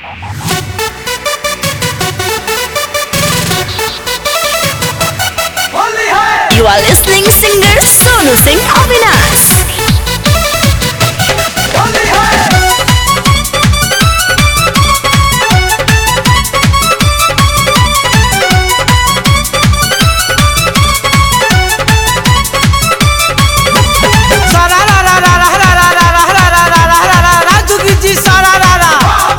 You are listening singer Sonu Singh Avinash. सारा रा रा रा रा रा रा रा रा रा रा रा रा रा रा राजू की जी सारा रा रा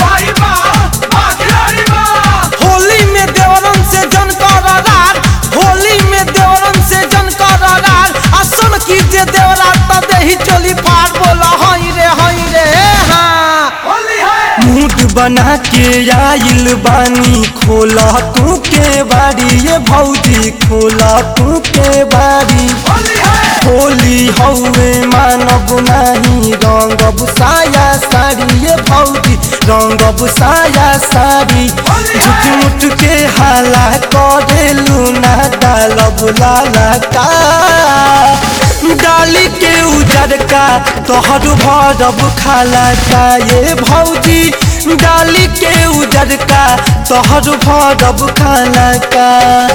होली में देवरन से जन कर रार होली में देवरन से जन कर रार असम की जे देवरा त देही चोली फाड़ बोला हई रे हई रे हाँ मूड बना के आइल बानी खोला तू के बाड़ी ये भौजी खोला तू के बाड़ी होली हौवे मानब नाही रंगब साया साड़ी ये भौजी रंगब साया साड़ी झूठ मुठ के हाला करेलू ना डालब लाला का डाली के उजर का तोहर भरब खाला का ये भौजी डाली के उजर का तोहर भरब खाला का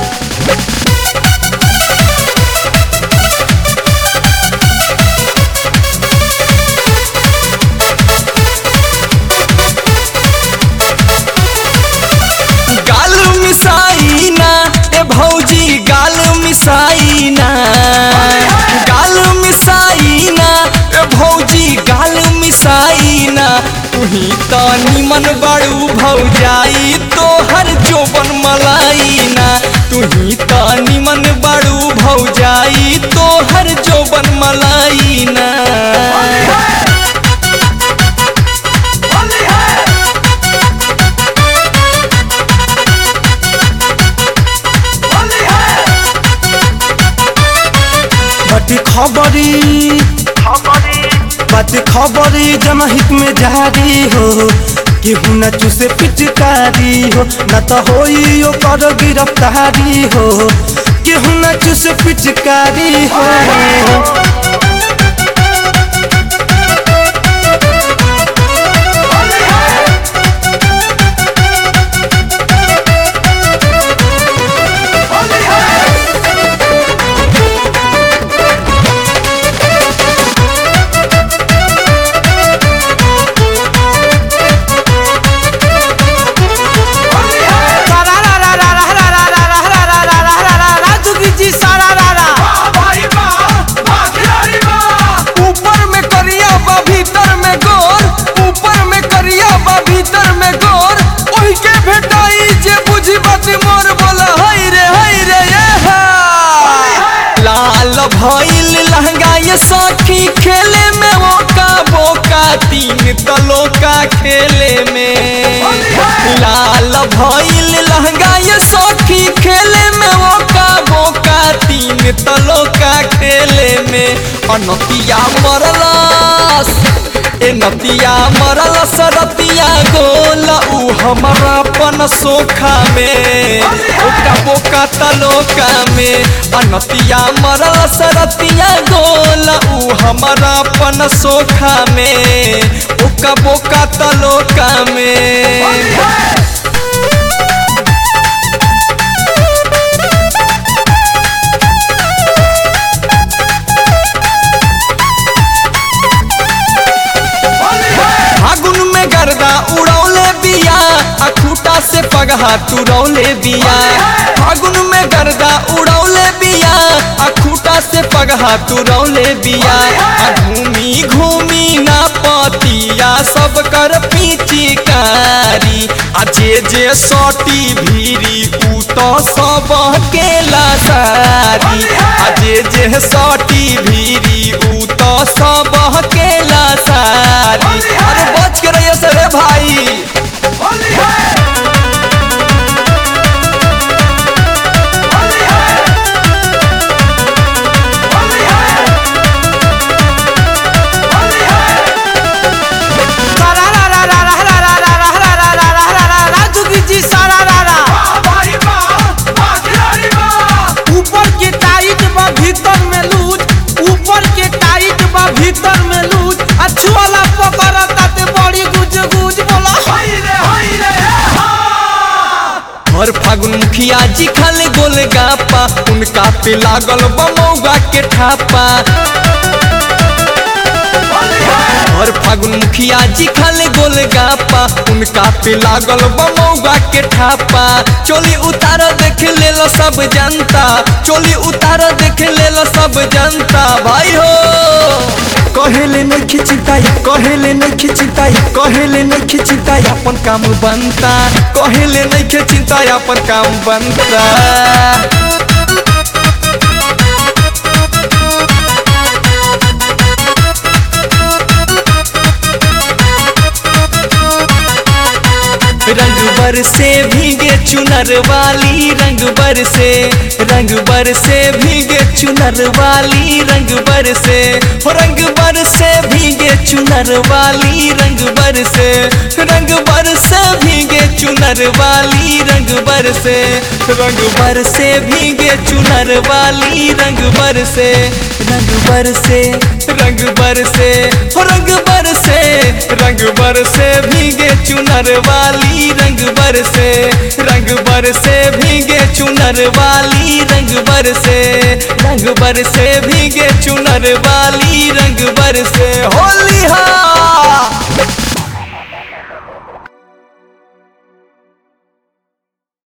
गाल मिसाइना ए भौजी गाल मिसाइना गाल मिसाइना ए भौजी गाल मिसाइना तुही त निमन बड़ू भौजाई तोहर जोबन मलाइना तुही त निमन बड़ू भौजाई तोहर जोबन मलाइना बट खबरी बट खबरी जनहित में जारी हो केहू न चूसे पिचकारी हो न तो होई ओकर गिरफ्तारी हो केहू न चूसे पिचकारी हो सारा रा रा रा रा रा रा रा रा रा रा रा रा रा रा राजू की जी सारा रा रा ऊपर में करिया बा भीतर में गोर ऊपर में करिया बा भीतर में गोर ओही के भेटाई जे बुझी बात मोर बोला हई रे हई रे ये हा लाल भइल लहंगा ये सखी खेले में मौका बोका तीन तलोका खेले में लाल भइल लहंगा ये सखी खेले में मौका बोका तीन तलोका खेले में अनतिया मरलस ए नतिया मरल सरतिया गोल उ हमारा पन सोखा में ओका बोका तलोका में अनतिया मरल सरतिया गोल उ हमारा पन सोखा में ओका बोका तलोका में फागुन में गर्दा उड़ौले बिया आ खूटा से पगहा तुरौले बिया फागुन में गर्दा उड़ौले बिया आ खूटा से पगहा तुरौले बिया आ घूमी घूमी ना पतिया सब कर पीचिकारी आ जे जे सटी भीरी उ तो सब के लासारी आ जे जे सटी भीरी उ तो सब के लासारी अरे बच के रहिए से रे भाई सारा रा रा रा रा रा रा रा रा रा रा रा रा रा राजू की जी सारा रा रा ऊपर के टाइट बा भीतर में लूज ऊपर के टाइट बा भीतर में लूज अच्छी वाला पकड़ा ताते बड़ी गुज गुज बोला हई रे हई रे हर फागुन मुखिया जी खाले गोल गापा उनका पे लागल बमौगा के ठापा हर फागुन मुखिया जी खाले गोल गापा उनका पे लागल बमौगा के ठापा चोली उतार देख ले लो सब जनता चोली उतार देख ले लो सब जनता भाई हो कहेले नहीं खिचिताई कहेले नहीं खिचिताई कहेले नहीं खिचिताई अपन काम बनता कहेले नहीं खिचिताई अपन काम बनता रंग बर से भीगे चुनर वाली रंग बर से रंग बर से भीगे चुनर वाली रंग बर से हो रंग बर से भीगे चुनर वाली रंग बर से रंग बर से भीगे चुनर वाली रंग बर से रंग बर से भीगे चुनर वाली रंग बर से रंग बर से रंग बर से हो रंग बर से रंग बर से भीगे चुनर वाली रंग बर से रंग बर से भीगे चुनर वाली रंग बर से रंग बर से भीगे चुनर वाली रंग बर से होली